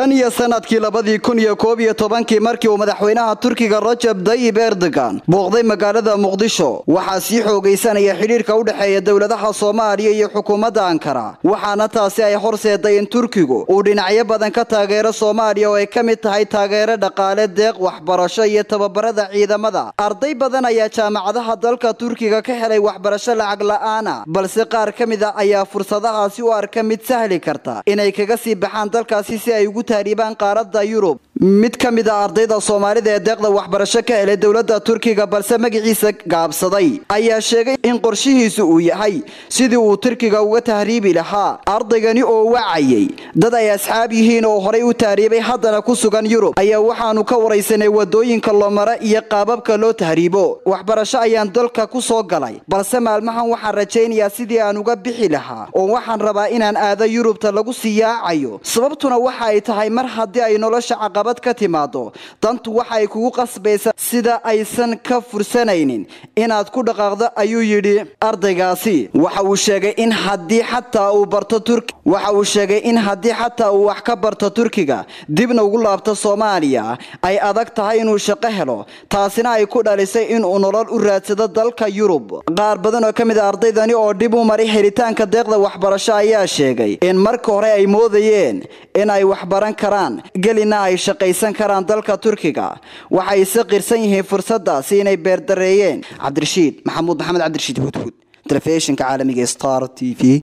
tan iyo sanadkii labadii kun iyo koob iyo tobankii markii uu madaxweynaha turkiga rajab dayib erdogan booqday magaalada muqdisho waxaa sii xoogaysanaya xidhiirka u dhexeeya dowladaha soomaaliya iyo xukuumadda ankara waxaana taasi ay horseeday in turkigu uu dhinacyo badan ka taageero soomaaliya oo ay ka mid tahay taageero dhaqaale deeq waxbarasho iyo tababarada ciidamada arday badan ayaa jaamacadaha dalka turkiga ka helay waxbarasho lacag la-aana balse qaar ka mid a ayaa fursadahaasi u arka mid sahli karta inay kaga sii baxaan dalkaasi si ay ugu taariibaan qaaradda yurub mid ka mid a ardayda soomaalida ee deeqda waxbarasho ka helay dowladda turkiga balse magaciisa gaabsaday ayaa sheegay in qorshihiisu uu yahay sidii uu turkiga uga tahriibi lahaa ardaygani oo wacayay dad ay asxaab yihiin oo horay u tahriibay haddana ku sugan yurub ayaa waxaanu ka waraysanay wadooyinka lomara iyo qaababka loo tahriibo waxbarasho ayaan dalka ku soo galay balse maalmahan waxaan rajaynayaa sidii aan uga bixi lahaa oo waxaan rabaa inaan aado yurubta lagu sii yaacayo sababtuna waxa ay tahay mar haddii ay nolosha caqabad ka timaado dantu waxa ay kugu qasbaysaa sida aysan ka fursanaynin inaad ku dhaqaaqdo ayuu yidhi ardaygaasi waxa uu sheegay in haddii xataa uu barto turk waxa uu sheegay in haddii xataa uu wax ka barto turkiga dibna ugu laabto soomaaliya ay adag tahay inuu shaqo helo taasina ay ku dhalisay inuu nolol u raadsado dalka yurub qaar badan oo ka mid a ardaydani oo dib u maray helitaanka deeqda waxbarasho ayaa sheegay in marka hore ay moodayeen in ay waxbaran karaan gelina ay shaqaysan karaan dalka turkiga waxay se qirsan yihiin fursadaasi inay beerdareeyeen cabdirashiid maxamuud maxamed cabdirashiid hudhud telefishinka caalamiga star t v